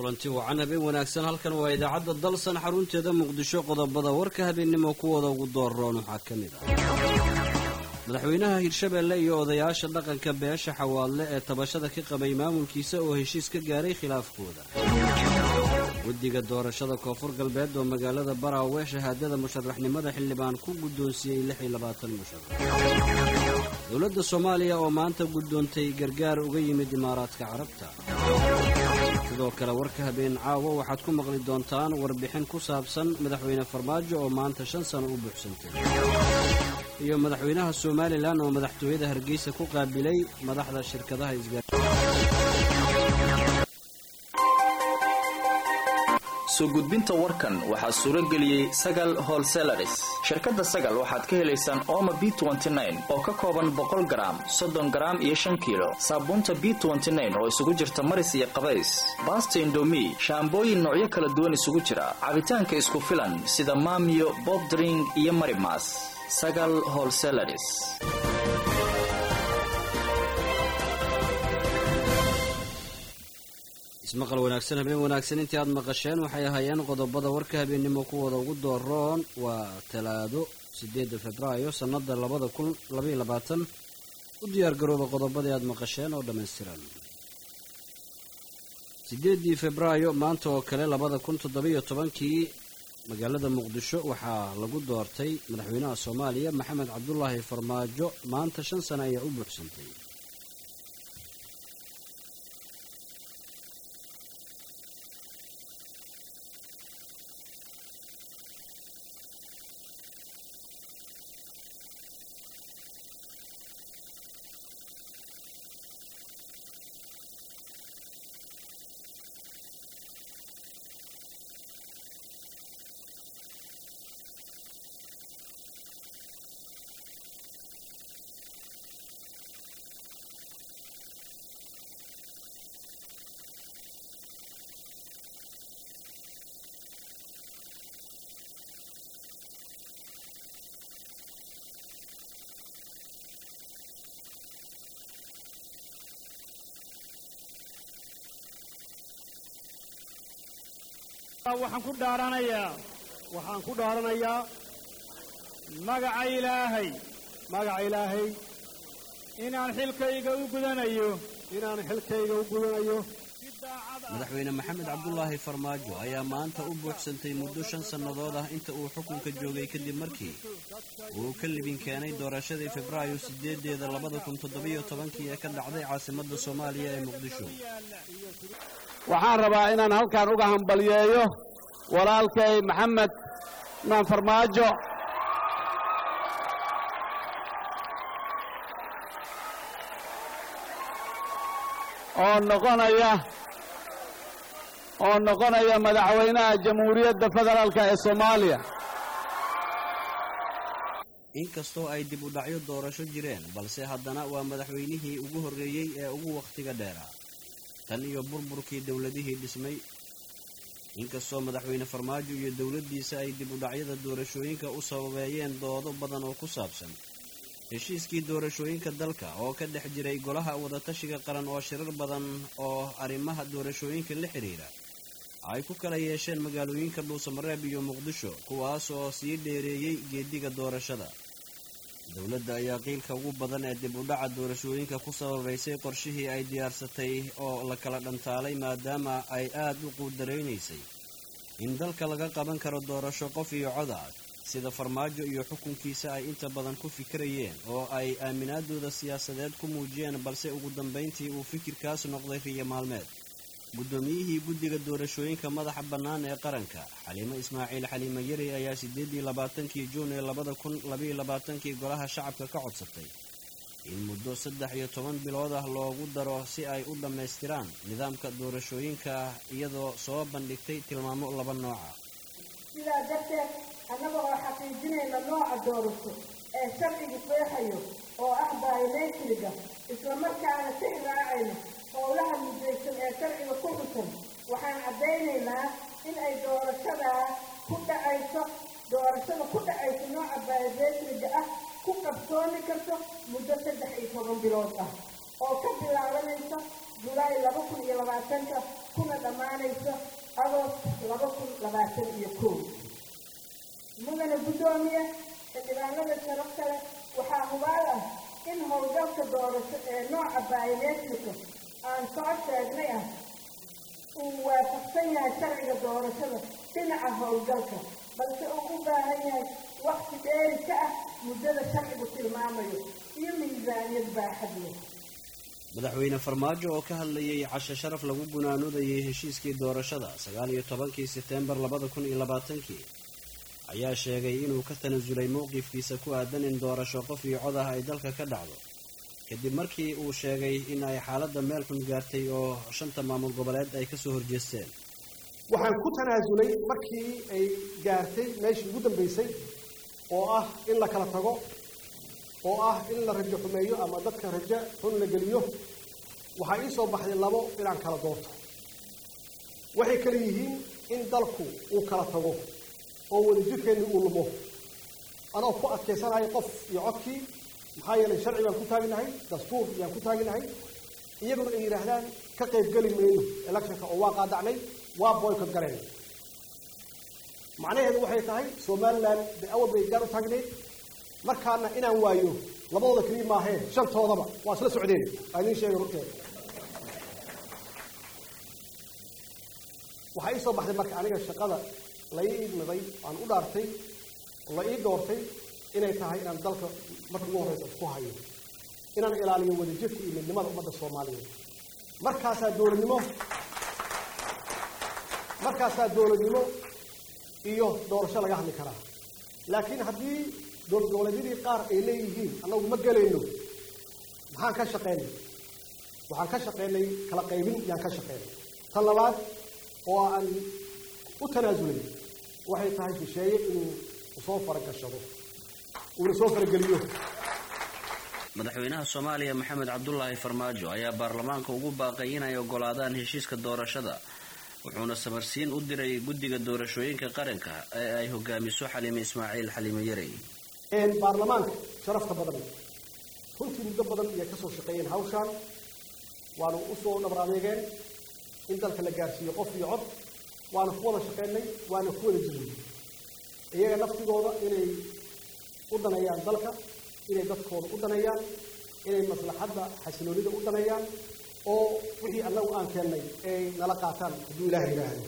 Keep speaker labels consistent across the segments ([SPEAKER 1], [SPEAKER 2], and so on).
[SPEAKER 1] kulanti wacan habeen wanaagsan halkan waa idaacadda dalsan xarunteeda muqdisho qodobada warka habeennimo kuwooda ugu dooroon waxaa ka mid ah madaxweynaha hirshabeelle iyo odayaasha dhaqanka beesha xawaadle ee tabashada ka qabay maamulkiisa oo heshiis ka gaaray khilaafkooda guddiga doorashada koonfur galbeed oo magaalada baraawe shahaadada musharaxnimada xildhibaan ku guddoonsiiyey lix iyo labaatan musharax dowladda soomaaliya oo maanta guddoontay gargaar uga yimid imaaraadka carabta sidoo kale warka habeen caawo waxaad ku maqli doontaan warbixin ku saabsan madaxweyne farmaajo oo maanta shan sano u buuxsantay iyo madaxweynaha somalilan oo madaxtooyada hargeysa ku qaabilay madaxda shirkadaha isgaar
[SPEAKER 2] soo gudbinta warkan waxaa suuro geliyey sagal holselaris shirkadda sagal waxaad ka helaysaan ooma b oo ka kooban boqol garaam soddon garaam iyo shan kiilo saabuunta b oo isugu jirta maris iyo qabays baasta indomi shaambooyin noocyo kala duwan isugu jira cabitaanka isku filan sida maamiyo bobdring iyo marimas sagal holselaris
[SPEAKER 1] ismaqal wanaagsan habeen wanaagsan intii aad maqasheen waxay ahaayeen qodobada warka habeennimo kuwooda ugu dooroon waa talaado sideedda februaayo sannada labada kun labaiyo labaatan u diyaar garooba qodobadii aad maqasheen oo dhammaystiran sideeddii februaayo maanta oo kale labada kun toddobiyo tobankii magaalada muqdisho waxaa lagu doortay madaxweynaha soomaaliya maxamed cabdulaahi farmaajo maanta shan sano ayaa u buuxsantay
[SPEAKER 3] waxaan ku dhaaranayaa waxaan ku dhaaranayaa magaca ilaahay magaca ilaahay inaan xilkayga u gudanayo inaan xilkayga u gudanayo
[SPEAKER 1] madaxweyne maxamed cabdulaahi farmaajo ayaa maanta u buuxsantay muddo shan sannadood ah inta uu xukunka joogay kadib markii uu ka libin keenay doorashadii febraayo sideedeeda labada kun toddobiyo tobankii ee ka dhacday caasimadda soomaaliya ee muqdisho
[SPEAKER 3] waxaan rabaa inaan halkan uga hambalyeeyo walaalkay maxamed maan farmaajo oo noqonaya oo noqonaya madaxweynaha jamhuuriyadda federaalka ee soomaaliya
[SPEAKER 1] inkastoo ay dib u dhacyo doorasho jireen balse haddana waa madaxweynihii ugu horreeyey ee ugu wakhtiga dheeraa tan iyo burburkii dowladihii dhismay inkastoo madaxweyne farmaajo iyo dowladdiisa ay dib u dhacyada doorashooyinka u sababeeyeen doodo badan oo ku saabsan heshiiskii doorashooyinka dalka oo ka dhex jiray golaha wadatashiga qaran oo shirar badan oo arrimaha doorashooyinka la xidhiira ay ku kala yeesheen magaalooyinka dhuusamareeb iyo muqdisho kuwaas oo sii dheereeyey geediga doorashada dowladda ayaa qiilka ugu badan ee dib u dhaca doorashooyinka ku sababaysay qorshihii ay diyaarsatay oo la kala dhantaalay maadaama ay aad u quudaraynaysay in dalka laga qaban karo doorasho qof iyo cod ah sida farmaajo iyo xukunkiisa ay inta badan ku fikirayeen oo ay aaminaadooda siyaasadeed ku muujiyeen balse ugu dambayntii uu fikirkaas noqday riyo maalmeed guddoomiyihii guddiga doorashooyinka madaxa bannaan ee qaranka xaliimo ismaaciil xaliimo yari ayaa siddeedii labaatankii juun ee labada kun labaiyo labaatankii golaha shacabka ka codsatay in muddo saddex iyo toban bilood ah loogu daro si ay u dhammaystiraan nidaamka doorashooyinka iyadoo soo bandhigtay tilmaamo laba nooca
[SPEAKER 4] sidaa darteed annaga oo xaqiijinayna nooca doorasho ee sharcigu qeexayo oo ah biometriga islamarkaana tix raacayno howlaha mudaysan ee sharciga ku xusan waxaan caddaynaynaa in ay doorashadaa ku dhacayso doorashada ku dhacayso nooca biometriga ah ku qabsoomi karto muddo saddex iyo toban bilood ah oo ka bilaabanaysa julaay laba kun iyo labaatanka kuna dhammaanayso agost laba kun labaatan iyo kow mudane guddoomiye xildhibaanada sharaf kale waxaa hubaal ah in howlgalka doorasho ee nooca biometrika aan soo sheegnay ah uu waafaqsan yahay sharciga doorashada dhinaca howlgalka balse uu u baahan yahay waqti dheeri ka ah muddada sharcigu tilmaamayo iyo miisaaniyad baaxad leh
[SPEAKER 1] madaxweyne farmaajo oo ka hadlayay cashe sharaf lagu gunaanudayay heshiiskii doorashada sagaal iyo tobankii seteembar labada kun iyo labaatankii ayaa sheegay inuu ka tanasulay mowqifkiisa ku aadan in doorasho qof iyo cod ah ay dalka ka dhacdo kadib markii uu sheegay in ay xaaladda meel xun gaartay oo shanta maamul goboleed ay kasoo horjeesteen
[SPEAKER 5] waxaan ku tanaasulay markii ay gaartay meeshii ugu dambaysay oo ah in la kala tago oo ah in la rajo xumeeyo ama dadka rajo xun la geliyo waxaa ii soo baxday labo inaan kala doorto waxay kala yihiin in dalku uu kala tago oo wadajirkeenni uu lumo anoo ku adkaysanahay qof iyo codkii maxaa yeelay sharci baan ku taaginahay dastuur yaan ku taaginahay iyaguna ay yidhaahdaan ka qaybgeli mayno electionka oo waa qaadacnay waa boycot galeen macnaheedu waxay tahay somalilan de awal bay gaar u taagnayd markaana inaan waayo labadooda keliya maaheen shantoodaba waa isla socdeen aa idiin sheegay runteeda waxaa ii soo baxday marka aniga shaqada la ii idmiday aan u dhaartay la ii doortay inay tahay inaan dalka marka ugu horreysa isku hayo inaan ilaaliyo wadajirka iyo midnimada ummadda soomaaliyeed markaasaa dowladnimo markaasaa dowladnimo iyo doorasho laga hadli karaa laakiin haddii dowlad goboleedyadii qaar ay leeyihiin annagu ma gelayno maxaan ka shaqeynay waxaan ka shaqeynay kala qaybin yaan ka shaqeynay tan labaad oo aan u tanaasulay waxay tahay shisheeye inuu soo faragashado uuna soo farageliyo
[SPEAKER 1] madaxweynaha soomaaliya maxamed cabdulaahi farmaajo ayaa baarlamaanka ugu baaqay inay ogolaadaan heshiiska doorashada wuxuuna samarsiin u diray guddiga doorashooyinka qaranka ee ay hogaamiso xaliime ismaaciil xaliime yarey
[SPEAKER 5] baarlamaanka sharafta badan runtii muddo badan iyay ka soo shaqeeyeen hawshaan waanu usoo dhabar adeegeen in dalka la gaarsiiyo qof iyo cod waana ku wada shaqeynay waana ku wada jirnay iyaga naftigooda inay u daneeyaan dalka inay dadkooda u daneeyaan inay maslaxadda xasiloonida u daneeyaan oo wixii annagu aan keennay ay nala qaataan hadduu ilaah yidhaahdo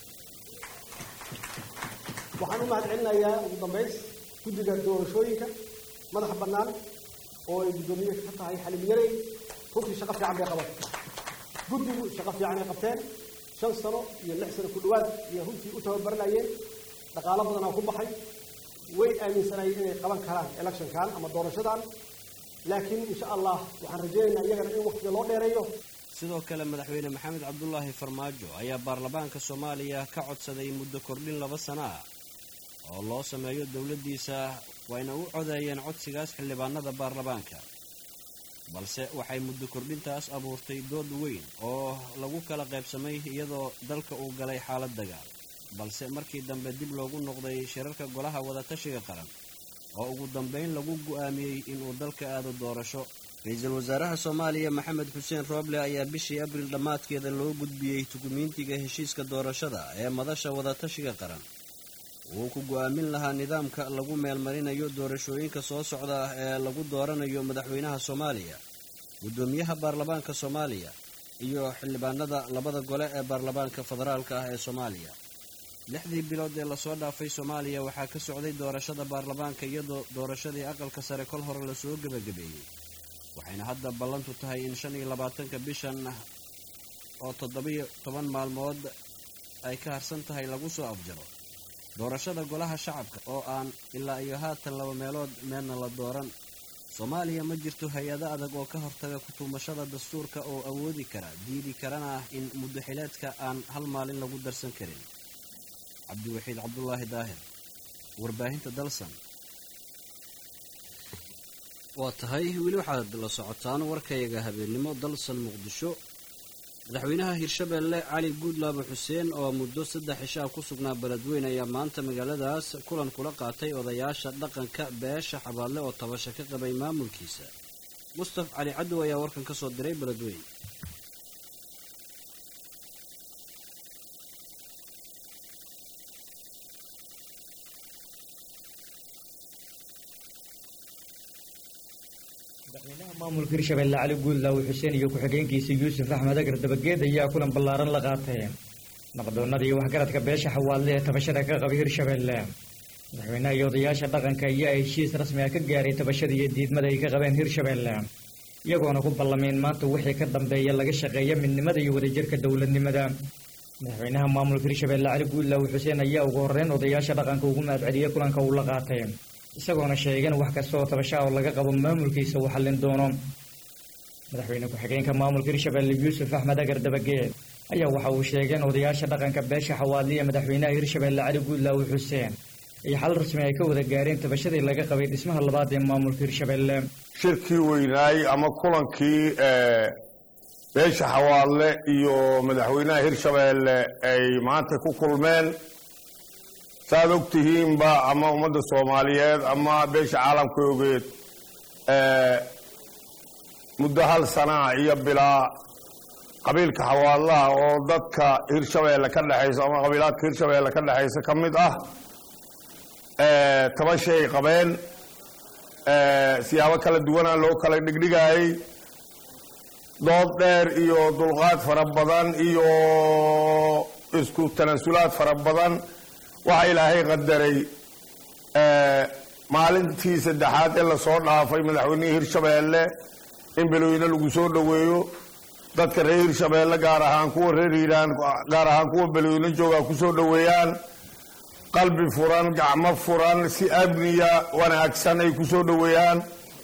[SPEAKER 5] waxaan u mahad celinayaa ugu dambays guddiga doorashooyinka madaxa bannaan oo ay guddoomiye ka tahay xalim yarey runtii shaqo fiican bay qaban guddigu shaqo fiican ay qabteen shan sano iyo lix sano ku dhowaad iyo runtii u tababaranayeen dhaqaalo badanaa ku baxay way aaminsanayeen inay qaban karaan electionkan ama doorashadan laakiin insha allah waxaan rajaynaynaa iyagana in waqtiga loo dheereeyo
[SPEAKER 1] sidoo kale madaxweyne maxamed cabdulaahi farmaajo ayaa baarlamaanka soomaaliya ka codsaday muddo kordhin laba sano ah oo loo sameeyo dowladdiisa wayna u codeeyeen codsigaas xildhibaanada baarlamaanka balse waxay muddo kordhintaas abuurtay dood weyn oo lagu kala qaybsamay iyadoo dalka uu galay xaalad dagaal balse markii dambe dib loogu noqday shirarka golaha wadatashiga qaran oo ugu dambayn lagu go'aamiyey inuu dalka aado doorasho ra-iisul wasaaraha soomaaliya maxamed xuseen rooble ayaa bishii abril dhammaadkeeda loo gudbiyey dukumiintiga heshiiska doorashada ee madasha wadatashiga qaran wuu ku go'aamin lahaa nidaamka lagu meelmarinayo doorashooyinka soo socda ah ee lagu dooranayo madaxweynaha soomaaliya guddoomiyaha baarlamaanka soomaaliya iyo xildhibaanada labada gole ee baarlamaanka federaalka ah ee soomaaliya lixdii bilood ee lasoo dhaafay soomaaliya waxaa ka socday doorashada baarlamaanka iyadoo doorashadii aqalka sare kol hore lasoo gebagabeeyey waxayna hadda ballantu tahay in shan iyo labaatanka bishan oo toddobiyo toban maalmood ay ka harsan tahay lagu soo afjaro doorashada golaha shacabka oo aan ilaa iyo haatan laba meelood meelna la dooran soomaaliya ma jirto hay-ado adag oo ka hortaga kutuumashada dastuurka oo awoodi kara diidi karana ah in muddaxileedka aan hal maalin lagu darsan karin cabdiwaxiid cabdulaahi daahir warbaahinta dalsan waa tahay weli waxaad la socotaan warkayaga habeennimo dalsan muqdisho madaxweynaha hirshabeelle cali guudlaabo xuseen oo muddo saddex cishaa ku sugnaa beledweyn ayaa maanta magaaladaas kulan kula qaatay odayaasha dhaqanka beesha xabaadle oo tabasha ka qabay maamulkiisa mustaf cali cadow ayaa warkan ka soo diray beledweyn
[SPEAKER 6] maamulka hirshabelle cali guudlaaw xuseen iyo ku-xigeenkiisa yuusuf axmed agar dabageed ayaa kulan ballaaran la qaatay naqdoonnada iyo waxgaradka beesha xawaadle ee tabashada ka qaba hirshabelle madaxweynaha iyo odayaasha dhaqanka ayaa heshiis rasmi ah ka gaaray tabashada iyo diidmada ay ka qabeen hirshabelle iyagoona ku ballameen maanta wixii ka dambeeya laga shaqeeya midnimada iyo wadajirka dowladnimada madaxweynaha maamulka hirshabelle cali guudlaaw xuseen ayaa ugu horreyn odayaasha dhaqanka ugu mahadceliyey kulanka uu la qaatay isagoona sheegeen wax kasta oo tabasha oo laga qabo maamulkiisa uu xallin doono madaxweyne ku-xigeenka maamulka hirshabelle yuusuf axmed agar dabageed ayaa waxa uu sheegeen odayaasha dhaqanka beesha xawaadliya madaxweynaha hirshabelle cali guudlaaw xuseen iyo xal rasmi ay ka wada gaareen tabashadii laga qabay dhismaha labaad ee maamulka hirshabelle
[SPEAKER 7] shirkii weynaay ama kulankii beesha xawaadle iyo madaxweynaha hirshabelle ay maanta ku kulmeen saaad og tihiinba ama ummadda soomaaliyeed ama beesha caalamka ogeed muddo hal sanaa iyo bilaa qabiilka xawaadlaha oo dadka hirshabelle ka dhexaysa ama qabiilaadka hirshabelle ka dhexaysa ka mid ah tabashay qabeen siyaabo kala duwana loo kala dhigdhigaayey dood dheer iyo dulqaad fara badan iyo isku tanasulaad fara badan waxaa ilaahay qadaray maalintii saddexaad ee lasoo dhaafay madaxweynihii hirshabelle in belweyne lagu soo dhoweeyo dadka reer hirshabelle gaar ahaan kuwa reer hiiraan gaar ahaan kuwa belweyne joogaa ku soo dhoweeyaan qalbi furan gacmo furan si amniya wanaagsan ay ku soo dhoweeyaan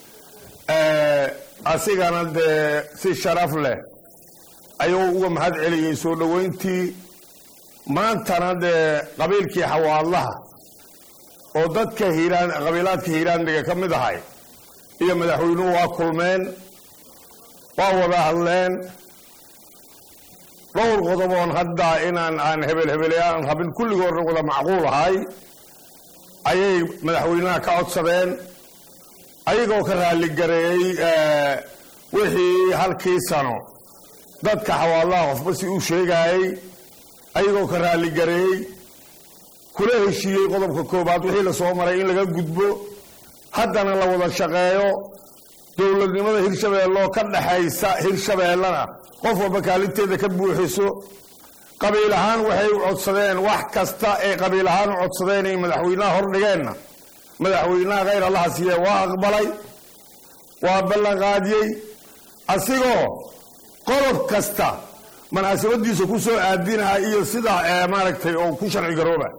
[SPEAKER 7] asigana dee si sharaf leh ayuu uga mahad celiyey soo dhoweyntii maantana dee qabiilkii xawaadlaha oo dadka hiiraan qabiilaadka hiiraandhiga ka mid ahay iyo madaxweynuhu waa kulmeen waa wada hadleen dhowr qodoboon hadda inaan aan hebel hebeleaan rabin kulligoodna wada macquul ahay ayay madaxweynaha ka codsadeen ayagoo ka raaligareeyey wixii halkii sano dadka xawaadlaha qofba si uu sheegaayey ayagoo ka raaligareeyey kula heshiiyey qodobka koobaad wixii lasoo maray in laga gudbo haddana la wada shaqeeyo dowladnimada hirshabeelloo ka dhaxaysa hirshabeellena qof walba kaalinteeda ka buuxiso qabiil ahaan waxay u codsadeen wax kasta ay qabiil ahaan u codsadeen ay madaxweynaha hordhigeenna madaxweynaha khayr allaha siiye waa aqbalay waa ballanqaadiyey asigoo qodob kasta munaasabadiisa ku soo aadinaha iyo sidaa maaragtay oo ku sharci garooba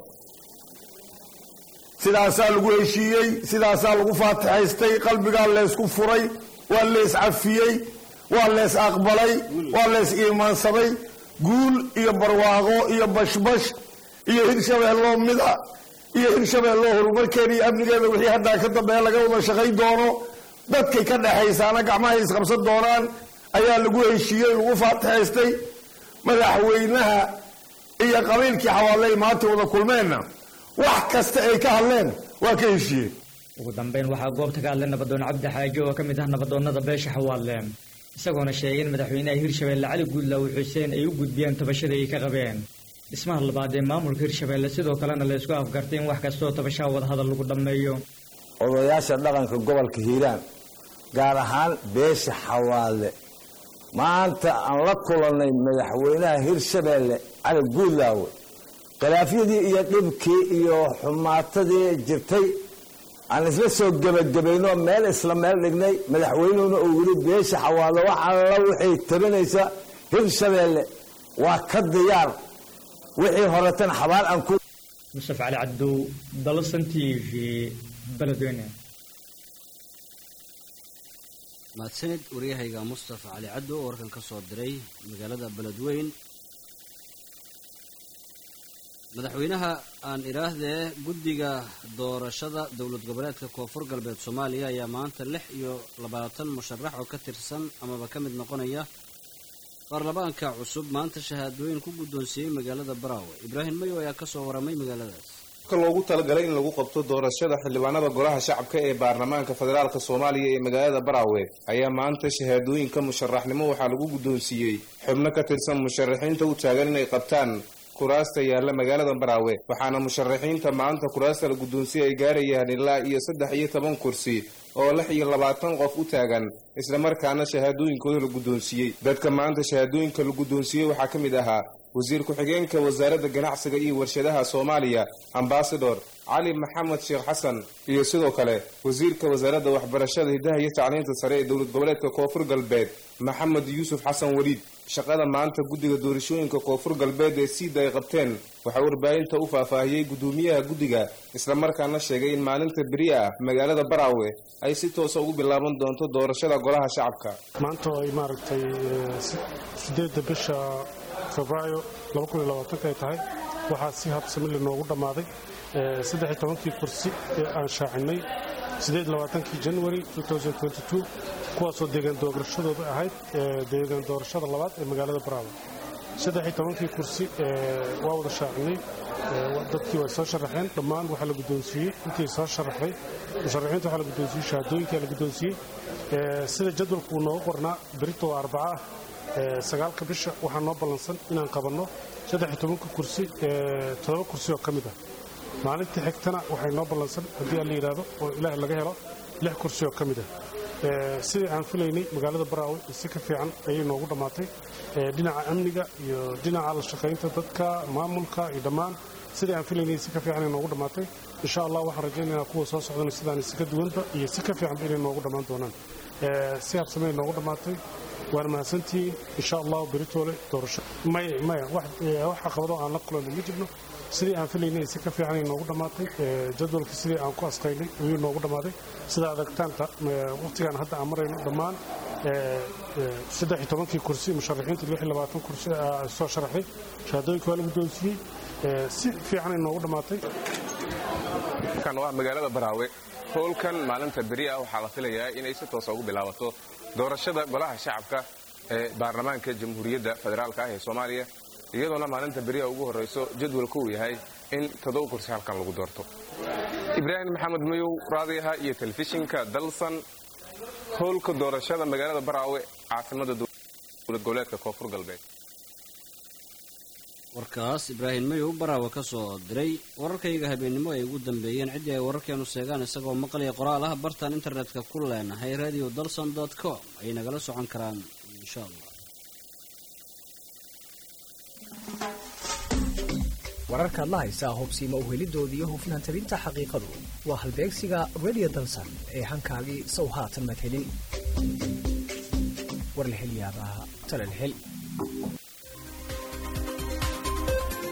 [SPEAKER 7] sidaasaa lagu heshiiyey sidaasaa lagu faatixaystay qalbigaa leysku furay waa lees cafiyey waa lees aqbalay waa lees iimaansaday guul iyo barwaaqo iyo bashbash iyo hirshabeelloo mida iyo hirshabeelloo horumarkeeda iyo amnigeeda wixii haddaa ka dambeeya laga wada shaqay doono dadkay ka dhexaysaana gacmahay isqabsan doonaan ayaa lagu heshiiyey lagu faatixaystay madaxweynaha iyo qabiilkii xawaaley maanta wada kulmeenna wax kasta ay ka hadleen waa ka heshiiyeen
[SPEAKER 6] ugu dambeyn waxaa goobta ka hadlay nabadoon cabdi xaajo oo ka mid ah nabadoonnada beesha xawaadle isagoona sheegay in madaxweynaha hirshabelle cali guudlaaw xuseen ay u gudbiyeen tabashada ay ka qabeen dhismaha labaad ee maamulka hirshabelle sidoo kalena la isku afgartay in wax kastaoo tabashaha wadahadal lagu dhammeeyo
[SPEAKER 8] odayaasha dhaqanka gobolka hiiraan gaar ahaan beesha xawaadle maanta aan la kulannay madaxweynaha hirshabelle cali guudlaawe khilaafyadii iyo dhibkii iyo xumaatadii jirtay aan isla soo gebagabayno meel isla meel dhignay madaxweynuhuna uu yidhi beesha xawaadle wax alla waxay tabinaysa hirshabelle waa ka diyaar wixii horetan xabaal aan ku
[SPEAKER 6] musaf cali cabdow dalasan t v beledweyne
[SPEAKER 1] mahadsanid waryahayga mustafa cali caddo oo warkan ka soo diray magaalada beledweyn madaxweynaha aan idhaahdee guddiga doorashada dowlad goboleedka koonfur galbeed soomaaliya ayaa maanta lix iyo labaatan musharax oo ka tirsan amaba ka mid noqonaya baarlamaanka cusub maanta shahaadooyin ku guddoonsiiyey magaalada baraawe ibraahim mayo ayaa ka soo waramay magaaladaas
[SPEAKER 9] loogu talagalay in lagu qabto doorashada xildhibaanada golaha shacabka ee baarlamaanka federaalk soomaaliya ee magaalada baraawe ayaa maanta shahaadooyinka musharaxnimo waxaa lagu guddoonsiiyey xubno ka tirsan musharaxiinta u taagan inay qabtaan kuraasta yaalla magaalada baraawe waxaana musharaxiinta maanta kuraasta la guddoonsiye ay gaarayaan ilaa iyo saddex iyo toban kursi oo lix iyo labaatan qof u taagan islamarkaana shahaadooyinkooda la guddoonsiiyey dadka maanta shahaadooyinka la guddoonsiiyey waxaa ka mid ahaa wasiir ku-xigeenka wasaaradda ganacsiga iyo warshadaha soomaaliya ambasador cali maxamed sheekh xasan iyo sidoo kale wasiirka wasaaradda waxbarashada hiddaha iyo tacliinta sare ee dowlad goboleedka koonfur galbeed maxamed yuusuf xasan weliid shaqada maanta guddiga doorashooyinka koonfur galbeed ee siida ay qabteen waxaa warbaahinta u faahfaahiyey guddoomiyaha guddiga islamarkaana sheegay in maalinta beri ah magaalada baraawe ay si toosa ugu bilaaban doonto doorashada golaha shacabka
[SPEAKER 10] maanta oo ay maaragtay sideedda bisha febraayo ay tahay waxaa si habsamili noogu dhammaaday saddex iyo tobankii kursi ee aan shaacinay siddeed labaatankii january kuwaasoo deegaan doorashadooda ahayd deegaan doorashada labaad ee magaalada baraawe saddex iyo tobankii kursi waa wada shaacinay dadkii way soo sharaxeen dhammaan waxaa la guddoonsiiyey intii soo sharaxday musharaxiinta waxaa la guddoonsiiyey shahaadooyinkaa la guddoonsiiyey sida jadwalku uu noogu qornaa berito oo arbaca ah sagaalka bisha waxaa noo ballansan inaan qabanno saddex iyo tobanka kursi toddoba kursi oo ka mid ah maalintii xigtana waxay noo ballansan haddii aan la yidhaahdo oo ilaahay laga helo lix kursi oo ka mid ah sidii aan filaynay magaalada baraawe si ka fiican ayay noogu dhammaatay dhinaca amniga iyo dhinaca la shaqaynta dadka maamulka iyo dhammaan sidii aan filaynay si ka fiican ay noogu dhammaatay insha allah waxaan rajaynaynaa kuwa soo socdana sidaan si ka duwanba iyo si ka fiicanba inay noogu dhammaan doonaan si habsamey noogu dhammaatay waana mahadsantihiin insha allahu beritoole doorasho maya maya wax caqabado aan la kulanno ma jirno sidii aan filaynay si ka fiicanay noogu dhammaatay jadwalka sidii aan ku asqaynay ayuu noogu dhammaaday sida adagtaanta waqtigaan hadda aan marayno dhammaan saddex iyo tobankii kursi musharaxiinta lix iyo labaatan kursi soo sharaxay shahaadooyinka waa la guddoonsiiyey si fiicanay noogu dhammaatay
[SPEAKER 9] kan waa magaalada baraawe howlkan maalinta beri ah waxaa la filayaa inay si toosa ugu bilaabato doorashada golaha shacabka ee baarlamaanka jamhuuriyadda federaalka ah ee soomaaliya iyadoona maalinta beriha ugu horrayso jadwalka uu yahay in toddoba kursi halkan lagu doorto ibraahim maxamed mayow raadiyaha iyo telefishinka dalsan howlka doorashada magaalada baraawe caasimada dowlad goboleedka koonfur galbeed
[SPEAKER 1] warkaas ibraahim mayow baraawe ka soo diray wararkayga habeennimo ay ugu dambeeyeen ciddii ay wararkeenu seegaan isagoo maqlaya qoraal ah bartaan internetka ku leenahay radio dalson dot com ayay nagala socon karaan insha allah
[SPEAKER 11] wararkaad la haysaa hubsiima uhelidooda iyo hufnaan tabinta xaqiiqadu waa halbeegsiga radio dalsan ee hankaagii sow haatan madhelin warlahelyaabaha talalhel